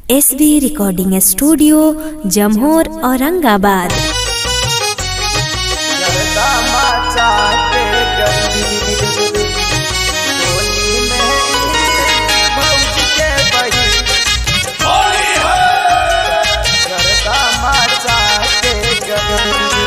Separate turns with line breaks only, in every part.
S B recording studio Jamhor Aurangabad
जरदा माचा के गली होली में भौज के बही जरदा माचा के गली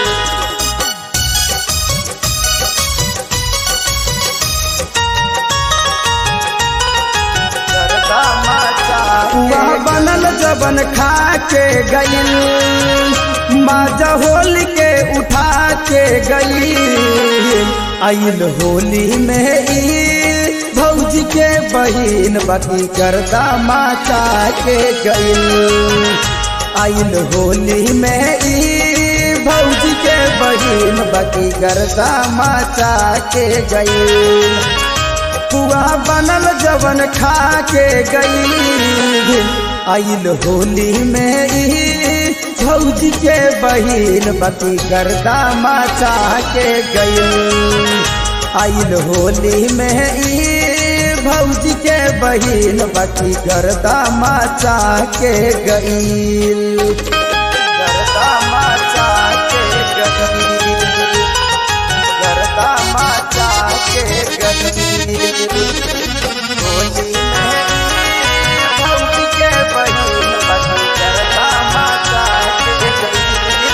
जरदा माचा
वह बनल जबन खा के गईल माजा होली के उठा के गई आइल होली में ई भौजी के बहिन बकी करता माचा के गईल आइल होली में ई भौजी के बहिन बकी करता माचा के गईल पुआ बनल जवन खा के गई आइल होली में ई भौजी के बहिन बती गर्दा माचा के गई आइल होली में ई भौजी के बहिन बती गर्दा माचा के गई
जरदा माचा के गली जरदा माचा के गली होली में भौज के बहिन बनी जरदा माचा के गली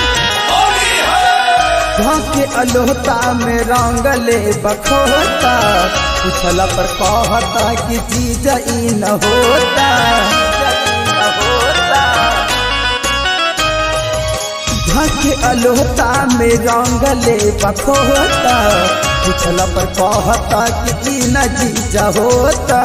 के अलोहता में रंगले बखोता पूछला पर कहता कि चीज ई न होता के अलोहता में रंगले बखोता पूछला पर कहता कि ई न जीजा होता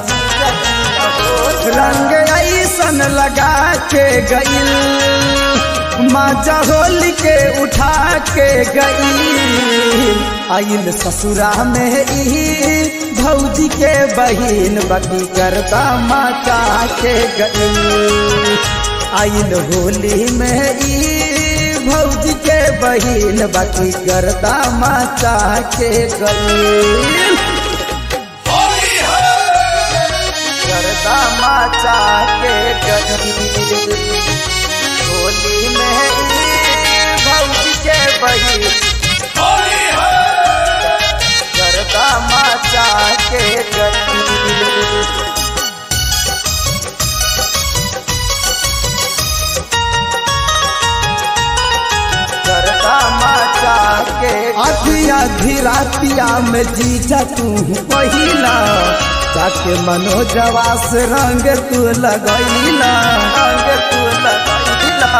रंग ऐसन लगा के गईल माजा होली के उठा के गई आइल ससुरा में ई भौजी के बहिन बकी करता माचा के गई आइल होली में ई भौजी के बहिन बकी करता माचा के गई
जरदा माचा के गली होली में भौज के बही जरदा माचा के गली जरदा माचा के
आधी आधी रातिया में जीजा तू पहिला जाके मनोजवा से रंग तू लगैला
रंग तू लगैला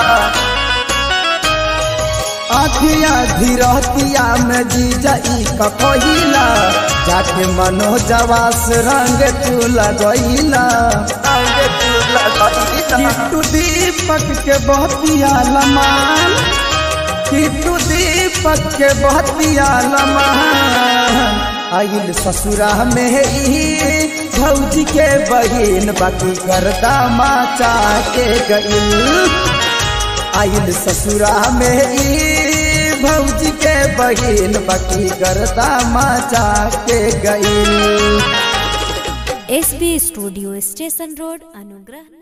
आधी आधी रातिया में जीजा ई कहिला जाके मनोजवा से रंग तू लगैला
रंग तू लगैला
किट्टू दीपक के बहतिया लमान किट्टू दीपक के बहतिया लमान आइल ससुरा में ई भौजी के बहिन बाकी करदा माचा के गईल आइल ससुरा में ई भौजी के बहिन बाकी करदा माचा के गईल
S B studio station road अनुग्रह